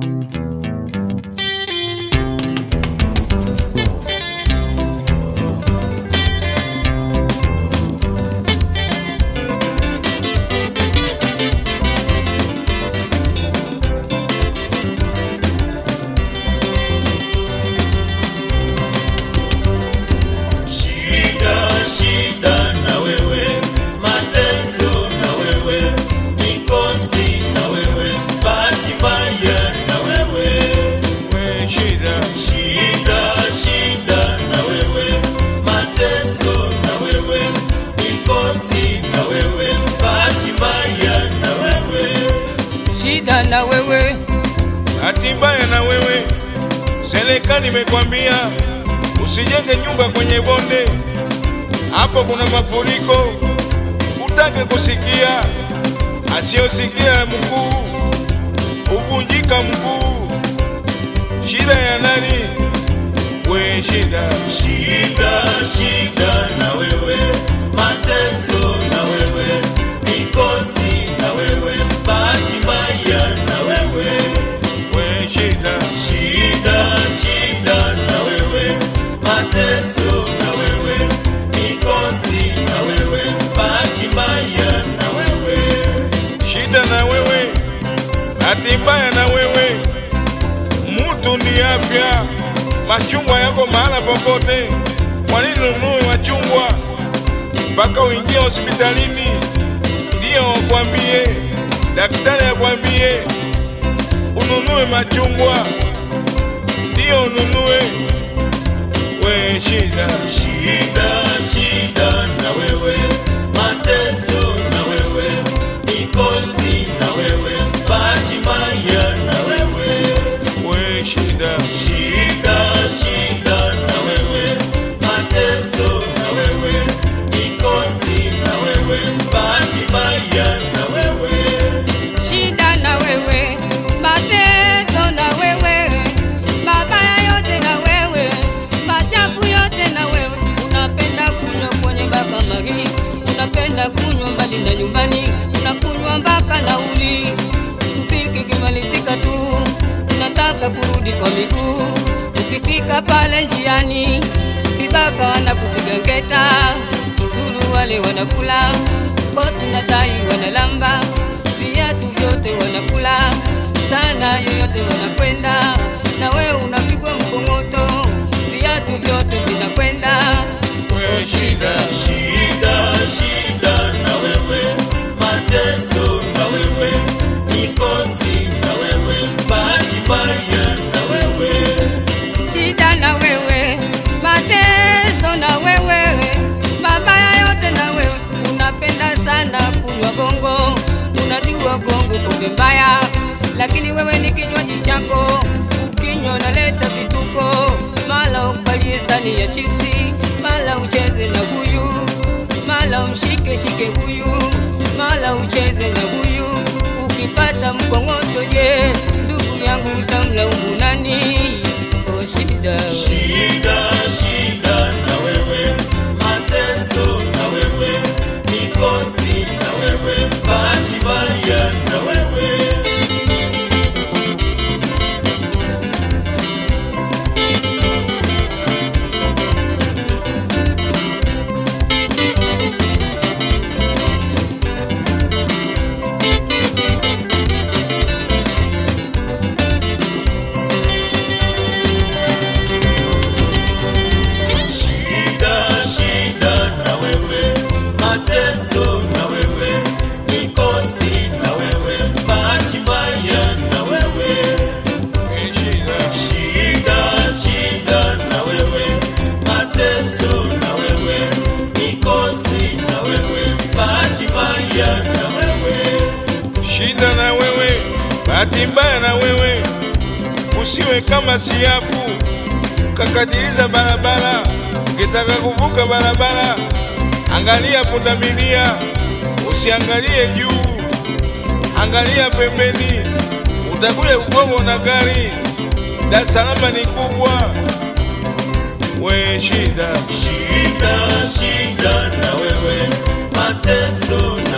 Shida, shida na wewe, mateso na wewe, mikosi na wewe, bahati mbaya na wewe. we shida Shida, shida na wewe, mateso na wewe, mikosi na wewe, bahati mbaya na wewe. shida na wewe hati mbaya na wewe serikali imekwambia usijenge nyumba kwenye bonde hapo kuna mafuriko utake kusikia asiyosikia mkuu huvunjika mkuu shida ya nani we shida Shida, shida na wewe, mateso na wewe, mikosi na wewe, bahati mbaya na wewe. we shida Shida, shida na wewe, mateso na wewe, mikosi na wewe, bahati mbaya na wewe. shida na wewe hati mbaya na wewe mutu ni afya machungwa yako mahala popote kwa nini ununue machungwa mpaka uingie hospitalini ndiyo wakwambie daktari akwambie ununue machungwa ndiyo ununue we shida Shida, shida na wewe, mateso na wewe, mikosi na wewe, bahati mbaya na wewe. we shida Shida, shida na wewe, mateso na wewe, mikosi na wewe, bahati mbaya na wewe. shida na wewe mateso na wewe mabaya yote na wewe machafu yote na wewe unapenda kunywa kwenye baka magi unapenda kunywa mbali na nyumbani unakunywa mpaka nauli mziki kimalizika tu unataka kurudi kwa miguu ukifika pale njiani vibaka wanakupiga ngeta zulu wale wanakula koti na tai wanalamba viatu vyote wanakula sana yoyote wanakwenda na wewe unapigwa mkongoto viatu vyote vinakwenda we shida Shida, shida na wewe, mateso na wewe, mikosi na wewe, bahati mbaya na wewe. shida na wewe mateso na wewe mabaya yote na wewe unapenda sana kunywa gongo unajua gongo pombe mbaya lakini wewe ni kinywaji chako ukinywa unaleta vituko mala ukalie sani ya chipsi mala ucheze na huyu mala umshike shike huyu mala ucheze na huyu ukipata mkongoto je ndugu yangu utamlaumu nani oh shida Shida, shida na wewe, mateso na wewe, mikosi na wewe, bahati mbaya na wewe. Shida, shida na wewe, mateso na wewe, mikosi na wewe, bahati mbaya na wewe. we shida Shida, shida na wewe, mateso na wewe, mikosi na wewe, bahati mbaya na wewe. shida na wewe, bahati mbaya na wewe, usiwe kama siafu ukakatiliza barabara. Ukitaka kuvuka barabara, angalia pundamilia, usiangalie juu, angalia pembeni, utakuja kugongwa na gari. Dar es Salaam ni kubwa, we shida Shida, shida na wewe, mateso